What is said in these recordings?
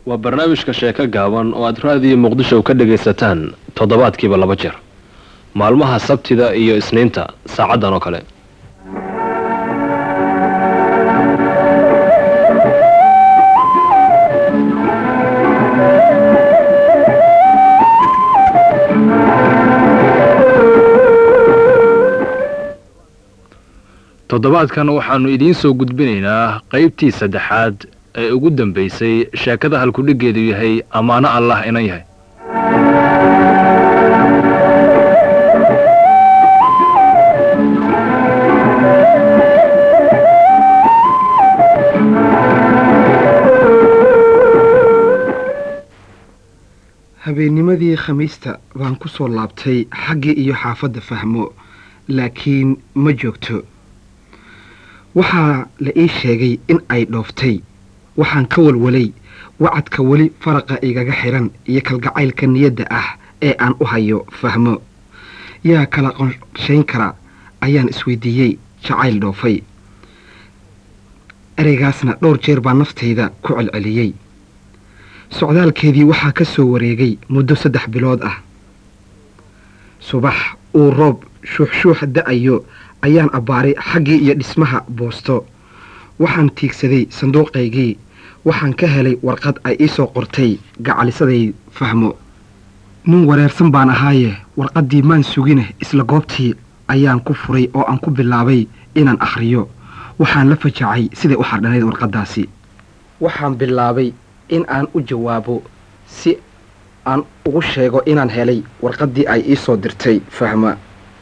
waa barnaamijka sheeko gaaban oo aad raadiyo muqdisho ka dhagaysataan toddobaadkiiba laba jeer maalmaha sabtida iyo isniinta saacaddan oo kale toddobaadkan waxaannu idiin soo gudbinaynaa qaybtii saddexaad ee ugu dambaysay sheekada halkudhiggeedu yahay ammaano allah inan yahay habeennimadii khamiista baan ku soo laabtay xaggii iyo xaafadda fahmo laakiin ma joogto waxaa la ii sheegay in ay dhooftay waxaan ka walwalay wacadka weli faraqa igaga xidhan iyo kalgacaylka niyadda ah ee aan u hayo fahmo yaa kala qorshayn kara ayaan isweydiiyey jacayl dhoofay ereygaasna dhowr jeer baa naftayda ku celceliyey socdaalkeedii waxaa ka soo wareegay muddo saddex bilood ah subax uu roob shuuxshuux da'ayo ayaan abbaaray xaggii iyo dhismaha boosto waxaan tiigsaday sanduuqaygii waxaan ka helay warqad ay ii soo qortay gacalisaday fahmo nin wareersan baan ahaaye warqaddii maan sugine isla goobtii ayaan ku furay oo aan ku bilaabay inaan akhriyo waxaan la fajacay siday u xardhanayd warqaddaasi waxaan bilaabay in aan u jawaabo si aan ugu sheego inaan helay warqaddii ay ii soo dirtay fahma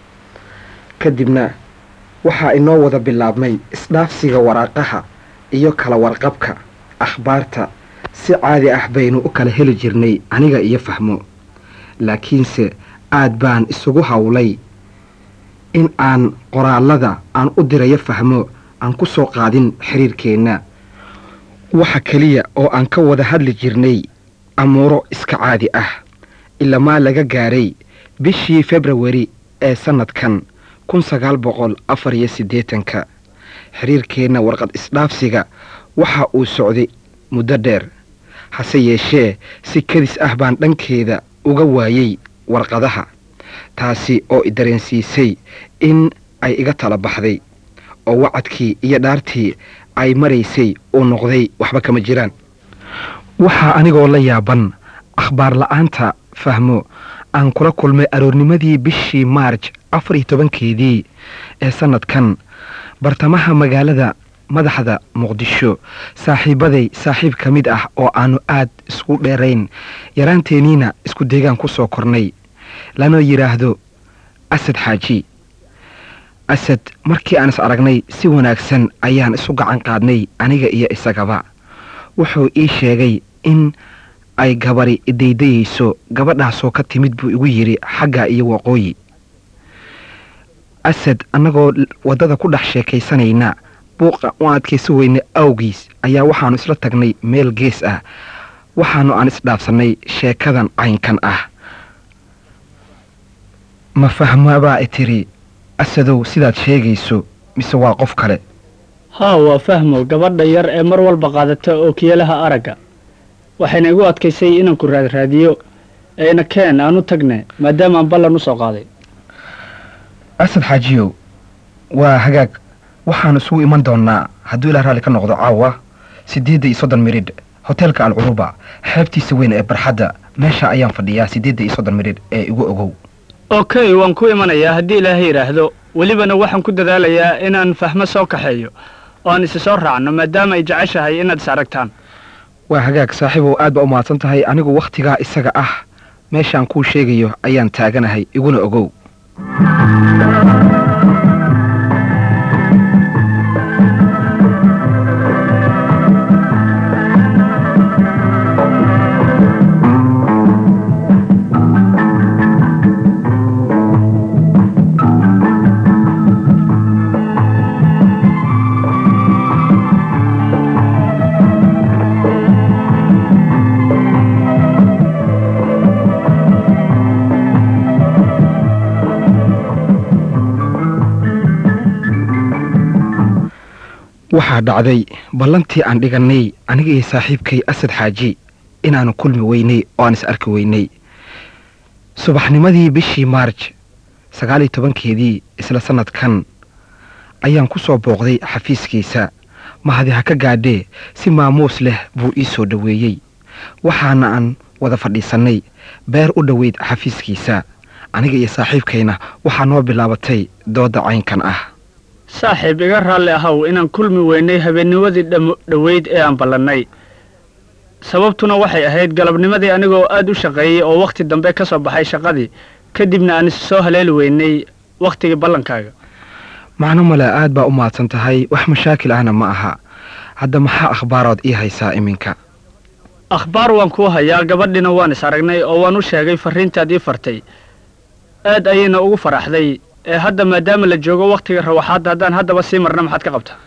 kadibna waxaa inoo wada bilaabmay isdhaafsiga waraaqaha iyo kala warqabka akhbaarta si caadi ah baynu u kala heli jirnay aniga iyo fahmo laakiinse aad baan isugu howlay in aan qoraallada aan u dirayo fahmo aan ku soo qaadin xiriirkeenna waxa keliya oo aan ka wada hadli jirnay amuuro iska caadi ah ilamaa laga gaaray bishii februari ee sannadkan kun sagaal boqol afar iyo siddeetanka xiriirkeenna warqad isdhaafsiga waxa uu socday muddo dheer hase yeeshee si kadis ah baan dhankeeda uga waayey warqadaha taasi oo i dareensiisay in ay iga tala baxday oo wacadkii iyo dhaartii ay maraysay uu noqday waxba kama jiraan waxaa anigoo la yaaban akhbaar la'aanta fahmo aan kula kulmay aroornimadii bishii maarj afar iyo tobankeedii ee sannadkan bartamaha magaalada madaxda muqdisho saaxiibaday saaxiib ka mid ah oo aannu aad isku dheerayn yaraanteeniina isku deegaan ku soo kornay lana yidhaahdo asad xaaji asad markii aan is aragnay si wanaagsan ayaan isu gacan qaadnay aniga iyo isagaba wuxuu ii sheegay in ay gabari idaydayayso gabadhaasoo ka timid buu igu yidhi xagga iyo waqooyi asad annagoo waddada ku dhex sheekaysanayna buuqa u adkaysi weyne awgiis ayaa waxaannu isla tagnay meel gees ah waxaannu aan isdhaafsannay sheekadan caynkan ah ma fahmabaa i tiri asadow sidaad sheegayso mise waa qof kale haa waa fahmo gabadha yar ee mar walba qaadata ookiyalaha aragga waxayna igu adkaysay inaan ku raadraadiyo eena keen aan u tagne maadaamaan ballan u soo qaaday asad xaajiyow waa hagaag waxaannu isugu iman doonnaa hadduu ilaa raalli ka noqdo caawa siddeedda iyo soddon miridh hoteelka alcuruba xeebtiisa weyn ee barxadda meesha ayaan fadhiyaa siddeedda iyo soddon miridh ee igu ogow okey waan ku imanayaa haddii ilaahay yidhaahdo welibana waxaan ku dadaalayaa inaan fahmo soo kaxeeyo oo aan isi soo raacno maadaama ay jeceshahay inaad is aragtaan waa hagaag saaxiibow aad baa u mahadsan tahay anigu wakhtigaa isaga ah meeshaan kuu sheegayo ayaan taaganahay iguna ogow waxaa dhacday ballantii aan dhigannay aniga iyo saaxiibkay asad xaaji inaanu kulmi weynay oo aan is arki weynay subaxnimadii bishii maarj sagaal iyo tobankeedii isla sannadkan ayaan ku soo booqday xafiiskiisa mahadi ha ka gaadhee si maamuus leh buu ii soo dhoweeyey waxaana aan wada fadhiisannay beer u dhoweyd xafiiskiisa aniga iyo saaxiibkayna waxaa noo bilaabatay doodda caynkan ah saaxiib iga raalli ahow inaan kulmi weynay habeennimadii dham dhoweyd ee aan ballannay sababtuna waxay ahayd galabnimadii anigoo aad u shaqeeyey oo wakhti dambe ka soo baxay shaqadii kadibna aan is soo haleeli weynay wakhtigii ballankaaga macno male aad baa u mahadsan tahay wax mashaakil ahna ma aha hadda maxaa akhbaarood ii haysaa iminka akhbaar waan kuu hayaa gabadhina waan is aragnay oo waan u sheegay farriintaad ii fartay aad ayayna ugu faraxday ee hadda maadaama la joogo wakhtiga rawaxaadda haddaan haddaba sii marna maxaad ka qabtaa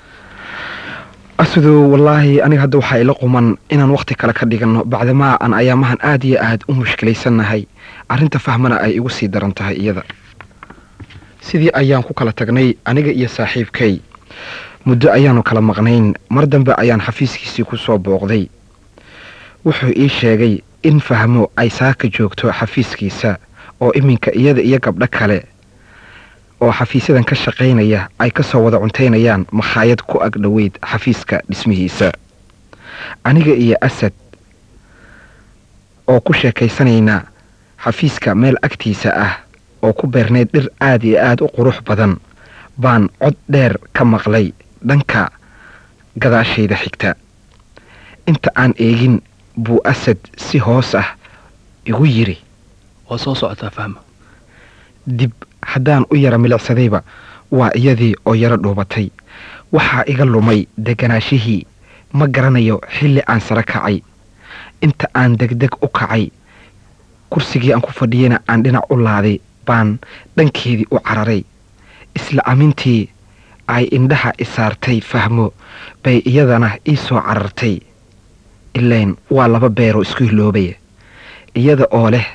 asidu wallaahi aniga hadda waxaa ila quman inaan wakhti kale ka dhiganno bacdamaa aan ayaamahan aad iyo aad u mushkilaysannahay arrinta fahmana ay igu sii daran tahay iyada sidii ayaan ku kala tagnay aniga iyo saaxiibkay muddo ayaannu kala maqnayn mar dambe ayaan xafiiskiisii ku soo booqday wuxuu ii sheegay in fahmo ay saaka joogto xafiiskiisa oo iminka iyada iyo gabdho kale oo xafiisyadan ka shaqaynaya ay ka soo wada cuntaynayaan makhaayad ku ag dhoweyd xafiiska dhismihiisa aniga iyo asad oo ku sheekaysanaynaa xafiiska meel agtiisa ah oo ku beernayd dhir aad iyo aad u qurux badan baan cod dheer ka maqlay dhanka gadaashayda xigta inta aan eegin buu asad si hoos ah igu yidhi waa soo socotaa fahma dib haddaan u yara milicsadayba waa iyadii oo yaro dhuubatay waxaa iga lumay deganaashihii ma garanayo xilli aan sare kacay inta aan degdeg u kacay kursigii aan ku fadhiyeyna aan dhinac u laaday baan dhankeedii u cararay isla amintii ay indhaha isaartay fahmo bay iyadana ii soo carartay ilayn waa laba beeroo isku hiloobaya iyada oo leh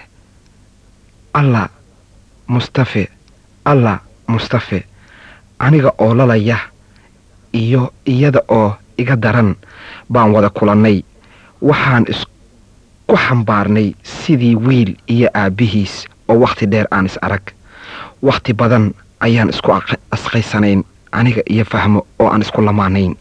allah mustafe allah mustafe aniga oo lalaya iyo iyada oo iga daran baan wada kulannay waxaan isku xambaarnay sidii wiil iyo aabbihiis oo wakhti dheer aan is arag wakhti badan ayaan isku asqaysanayn aniga iyo fahmo oo aan isku lamaanayn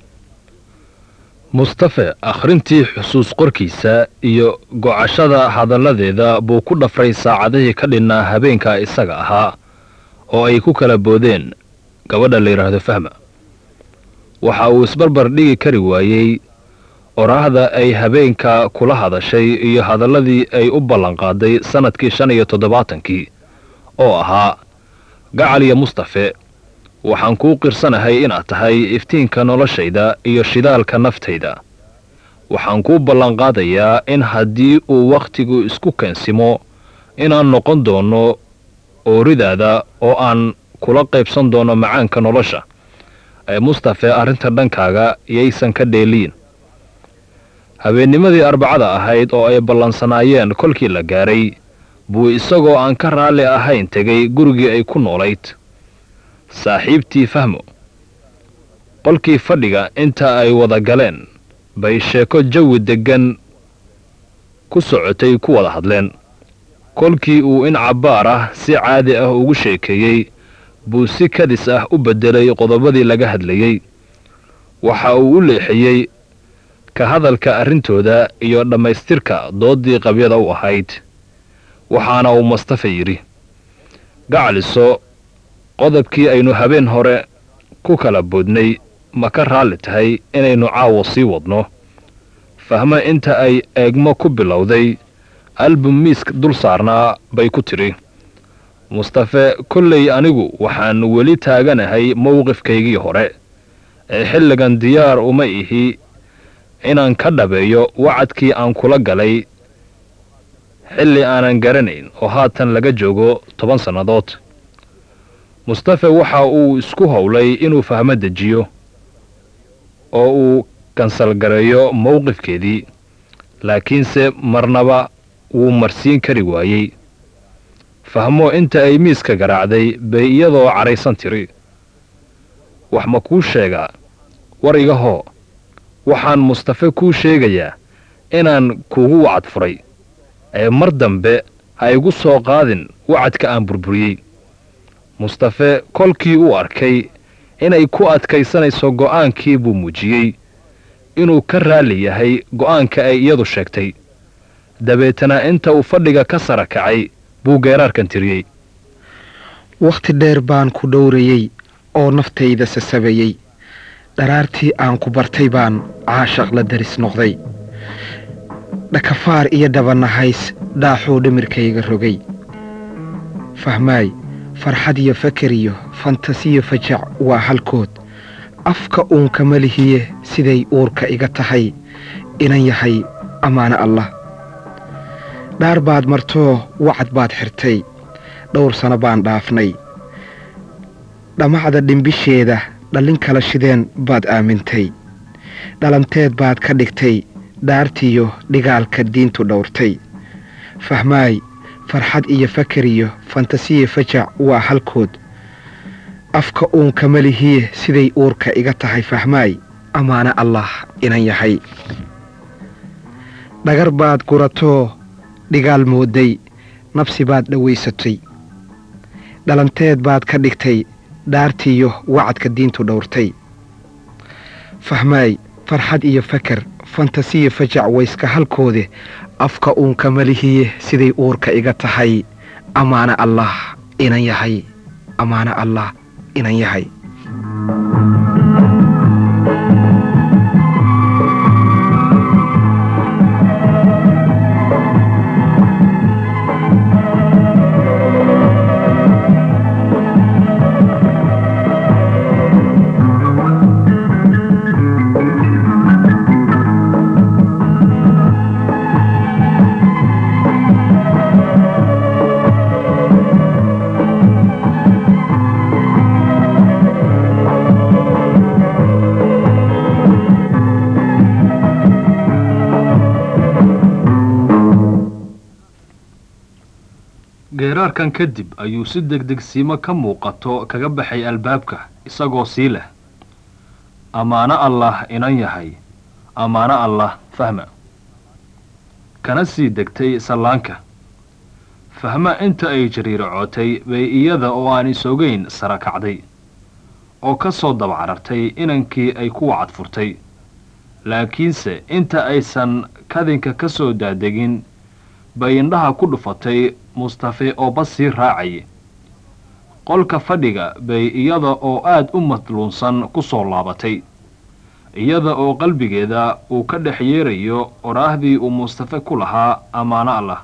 mustafe akhrintii xusuus qorkiisa iyo gocashada hadalladeeda buu ku dhafray saacadihii ka dhinnaa habeenka isaga ahaa oo ay ku kala boodeen gabadha la yidhaahdo fahma waxa uu isbarbar dhigi kari waayey oraahda ay habeenka kula hadashay iyo hadalladii ay u ballanqaaday sannadkii shan iyo toddobaatankii oo ahaa gacal iyo mustafe waxaan kuu qirsanahay inaad tahay iftiinka noloshayda iyo shidaalka naftayda waxaan kuu ballanqaadayaa in haddii uu wakhtigu isku keensimo inaan noqon doonno ooridaada oo aan kula qaybsan doono macaanka nolosha ee mustafe arrinta dhankaaga yaysan ka dheeliyin habeennimadii arbacada ahayd oo ay ballansanaayeen kolkii la gaaray buu isagoo aan ka raalli ahayn tegay gurigii ay ku noolayd saaxiibtii fahmo qolkii fadhiga inta ay wada galeen bay sheeko jawi deggan ku socotay ku wada hadleen kolkii uu in cabbaar ah si caadi ah ugu sheekeeyey buu si kadis ah u beddelay qodobadii laga hadlayey waxa uu u leexiyey ka hadalka arrintooda iyo dhammaystirka dooddii qabyada u ahayd waxaana uu mustafa yidhi gacaliso qodobkii aynu habeen hore ku kala boodnay ma ka raalli tahay inaynu caawo sii wadno fahmo inta ay eegmo ku bilowday album miisk dul saarnaa bay ku tidhi mustafe kollay anigu waxaan weli taaganahay mowqifkaygii hore ee xilligan diyaar uma ihi inaan ka dhabeeyo wacadkii aan kula galay xilli aanan garanayn oo haatan laga joogo toban sannadood mustafe waxa uu isku howlay inuu fahmo dejiyo oo uu kansalgareeyo mowqifkeedii laakiinse marnaba wuu marsiin kari waayey fahmo inta ay miiska garaacday bay iyadoo cadhaysan tiri wax ma kuu sheegaa war igahoo waxaan mustafe kuu sheegayaa inaan kugu wacad furay ee mar dambe ha igu soo qaadin wacadka aan burburiyey mustafe kolkii uu arkay inay ku adkaysanayso go'aankii buu muujiyey inuu ka raalli yahay go'aanka ay iyadu sheegtay dabeetana inta uu fadhiga ka sara kacay buu geeraarkan tiriyey wakhti dheer baan ku dhowrayey oo naftayda sasabayey dharaartii aan ku bartay baan caashaq la daris noqday dhakafaar iyo dhabanahays dhaaxuu dhimirkayga rogay fahmaay farxad iyo fakar iyo fantasiyo fajac waa halkood afka uun kama lihiye siday uurka iga tahay inan yahay ammaano allah dhaar baad martoo wacad baad xirtay dhowr sano baan dhaafnay dhammacda dhimbisheeda dhallin kala shideen baad aamintay dhalanteed baad ka dhigtay dhaartiyo dhigaalka diintu dhowrtay fahmaay farxad iyo fakar iyo fantasiya fajac waa halkood afka uun kama lihiye siday uurka iga tahay fahmaay ammaano allah inan yahay dhagar baad guratoo dhigaal mooday nabsi baad dhowaysatay dhalanteed baad ka dhigtay dhaartiiyo wacadka diintu dhowrtay fahmaay farxad iyo fakar fantasiya fajac wayska halkoode afka uun kama lihiye siday uurka iga tahay ammaano allah inan yahay ammaano allah inan yahay geeraarkan kadib ayuu si degdegsiimo ka muuqato kaga baxay albaabka isagoo sii leh ammaano allah inan yahay ammaano allah fahma kana sii degtay sallaanka fahma inta ay jariiracootay bay iyada oo aan isogayn sara kacday oo ka soo dabcarartay inankii ay ku wacad furtay laakiinse inta aysan kadinka ka soo daadegin bay indhaha ku dhufatay mustafe oo bas sii raacaya qolka fadhiga bay iyada oo aad u madluunsan ku soo laabatay iyada oo qalbigeeda uu ka dhex yeerayo oraahdii uu mustafe ku lahaa ammaano allah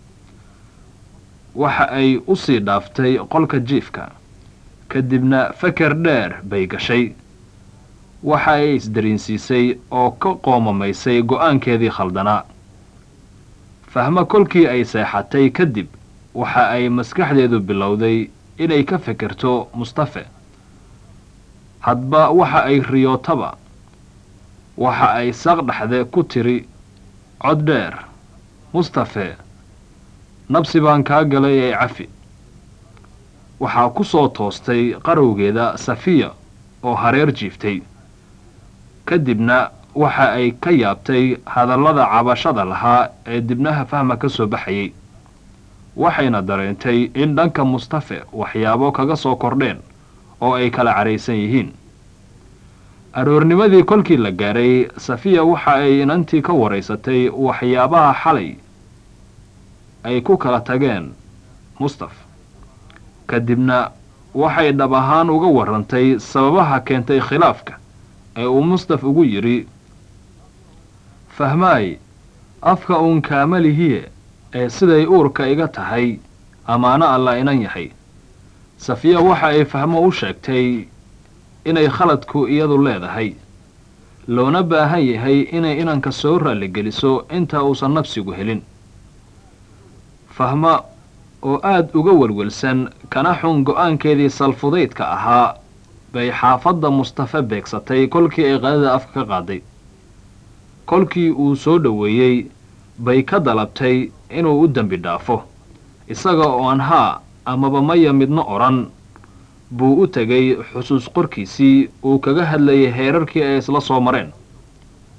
waxa ay u sii dhaaftay qolka jiifka kadibna faker dheer bay gashay waxa ay isdariinsiisay oo ka qoomamaysay go'aankeedii khaldanaa fahmo kolkii ay seexatay kadib waxa ay maskaxdeedu bilowday inay ka fekerto mustafe hadba waxa ay riyootaba waxa ay saaqdhaxde ku tiri cod dheer mustafe nabsi baan kaa galay ee cafi waxaa ku soo toostay qarowgeeda safiya oo hareer jiiftay kadibna waxa ay ka yaabtay hadallada cabashada lahaa ee dibnaha fahma ka soo baxayay waxayna dareentay in dhanka mustafe waxyaabo kaga soo kordheen oo ay kala cadhaysan yihiin aroornimadii kolkii la gaaray safiya waxa ay inantii ka waraysatay waxyaabaha xalay ay ku kala tageen mustaf kadibna waxay dhab ahaan uga warrantay sababaha keentay khilaafka ee uu mustaf ugu yidhi fahmaay afka uun kaamalihiye ee siday uurka iga tahay ammaano alla inan yahay safiya waxa ay fahmo u sheegtay inay khaladku iyadu leedahay loona baahan yahay inay inanka soo raalligeliso inta uusan nafsigu helin fahma oo aad uga welwelsan kana xun go'aankeedii salfudaydka ahaa bay xaafadda mustafe beegsatay kolkii ay qadada afka ka qaaday kolkii uu soo dhoweeyey bay ka dalabtay inuu u dembi dhaafo isaga oo aan haa amaba maya midno odhan buu u tegay xusuus qorkiisii uu kaga hadlayay heerarkii ay isla soo mareen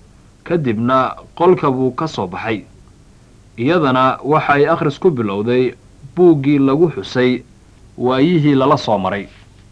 kadibna qolka buu ka soo baxay iyadana waxa ay akhris ku bilowday buuggii lagu xusay waayihii lala soo maray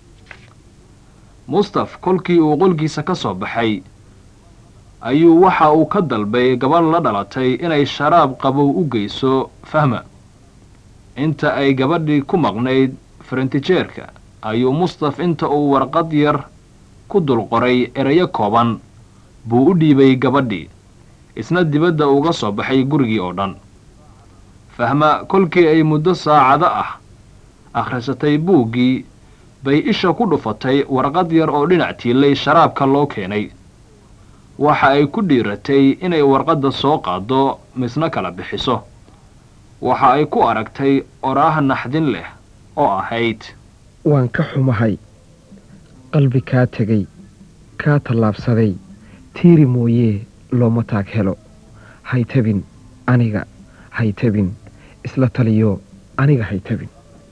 mustaf kolkii uu qolkiisa ka soo baxay ayuu waxa uu ka dalbay gabadh la dhalatay inay sharaab qabow u geyso fahma inta ay gabadhii ku maqnayd farantijeerka ayuu mustaf inta uu warqad yar ku dul qoray erayo kooban buu u dhiibay gabadhii isna dibadda uga soo baxay gurigii oo dhan fahma kolkii ay muddo saacado ah akhrisatay buuggii bay isha ku dhufatay warqad yar oo dhinac tiilay sharaabka loo keenay waxa ay ku dhiiratay inay warqadda soo qaaddo misna kala bixiso waxa ay ku aragtay oraah naxdin leh oo ahayd waan ka xumahay qalbi kaa tegay kaa tallaabsaday tiiri mooyee looma taag helo haytabin aniga haytabin isla taliyo aniga haytabin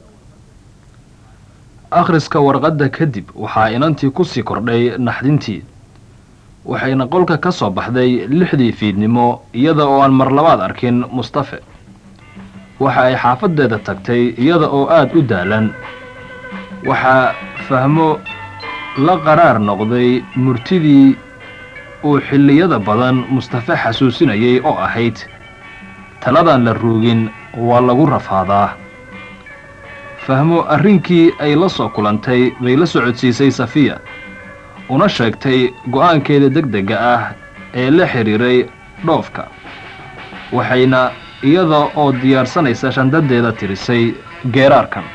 akhriska warqadda kadib waxaa inantii ku sii kordhay naxdintii waxayna qolka ka soo baxday lixdii fiidnimo iyada oo aan marlabaad arkin mustafe waxa ay xaafaddeeda tagtay iyada oo aad u daalan waxaa fahmo la qaraar noqday murtidii uu xilliyada badan mustafe xasuusinayay oo ahayd taladaan la ruugin waa lagu rafaadaa fahmo arrinkii ay la soo kulantay bay la socodsiisay safiya una sheegtay go'aankeeda degdega ah ee la xidhiiray dhoofka waxayna iyada oo diyaarsanaysa shandadeeda tirisay geeraarkan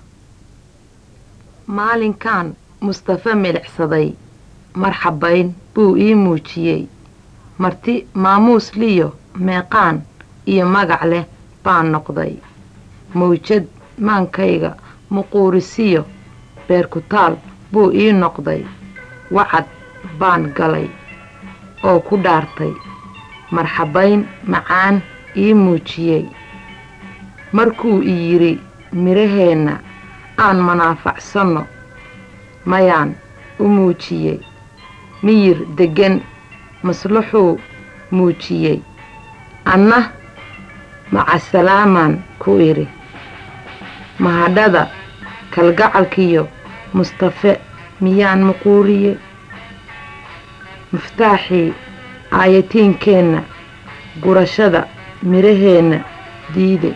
maalinkan mustafe milicsaday marxabayn buu ii muujiyey marti maamuus liyo meeqaan iyo magac leh baan noqday mawjad maankayga muquurisiyo beerkutaal buu ii noqday wacad baan galay oo ku dhaartay marxabayn macaan ii muujiyey markuu i yidhi midhaheenna aan manaafacsanno mayaan u muujiyey miyir deggan maslaxuu muujiyey anna macasalaamaan ku idhi mahadhada kalgacalkiyo mustafe miyaan muquuriyey miftaaxii aayatiinkeenna gurashada midhaheenna diide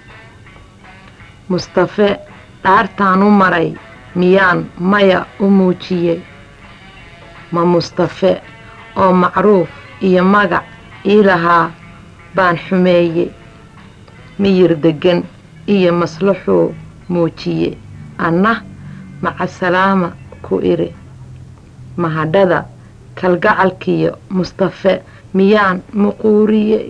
mustafe dhaartaan u maray miyaan maya u muujiyey ma mustafe oo macruuf iyo magac ii lahaa baan xumeeyey miyir deggan iyo maslaxuu muujiye anna macasalaama ku idhi mahadhada kalgacalkiyo mustafe miyaan muquuriyey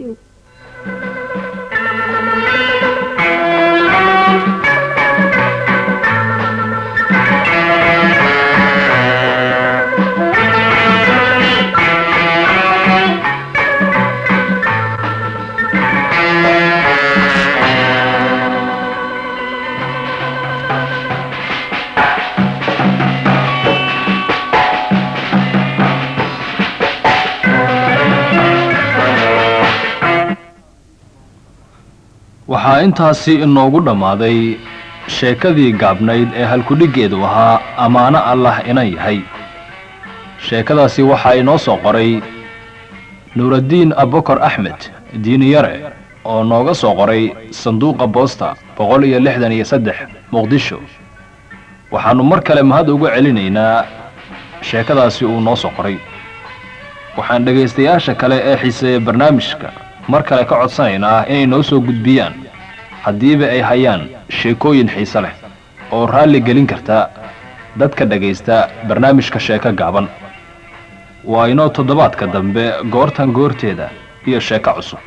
waxaa intaasi inoogu dhammaaday sheekadii gaabnayd ee halkudhiggeedu ahaa ammaano allah inan yahay sheekadaasi waxaa inoo soo qoray nuuraddiin abokor axmed diiniyare oo nooga soo qoray sanduuqa boosta boqol iyo lixdan iyo saddex muqdisho waxaannu mar kale mahad uga celinaynaa sheekadaasi uu noo soo qoray waxaan dhegaystayaasha kale ee xiiseeya barnaamijka mar kale ka codsanaynaa inay noo soo gudbiyaan haddiiba ay hayaan sheekooyin xiise leh oo raalli gelin karta dadka dhegaysta barnaamijka sheeko gaaban waa inoo toddobaadka dambe goortan goorteeda iyo sheeko cusub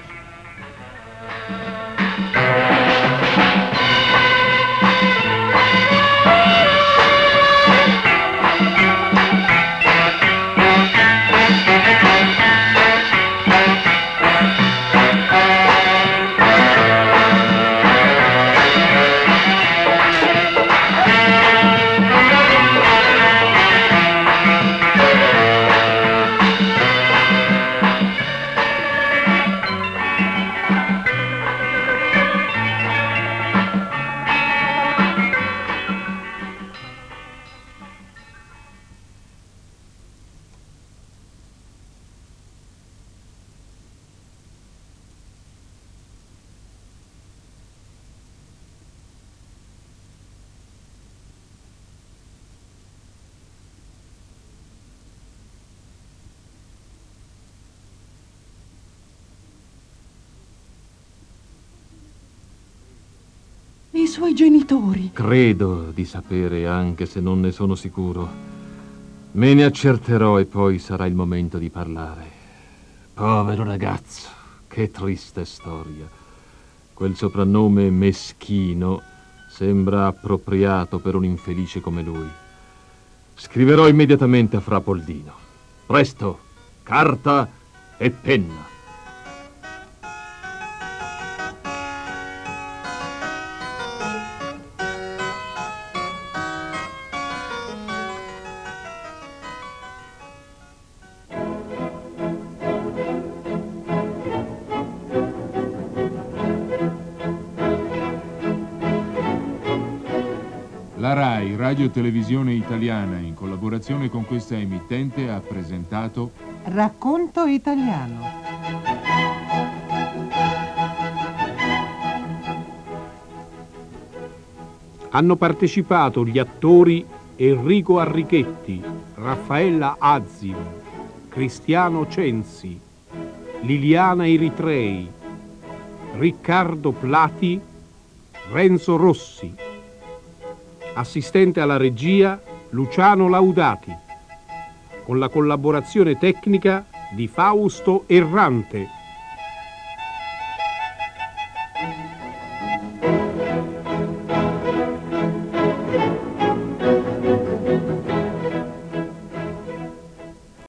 suoi genitori. Credo di sapere, anche se non ne sono sicuro. Me ne accerterò e poi sarà il momento di parlare. Povero ragazzo, che triste storia. Quel soprannome meschino sembra appropriato per un infelice come lui. Scriverò immediatamente a Fra Poldino. Presto, carta e penna. La RAI, Radio Televisione Italiana, in collaborazione con questa emittente, ha presentato Racconto italiano. Hanno partecipato gli attori Enrico Arrichetti, Raffaella Azzi, Cristiano Censi, Liliana Eritrei, Riccardo Plati, Renzo Rossi. Assistente alla regia Luciano Laudati, con la collaborazione tecnica di Fausto Errante.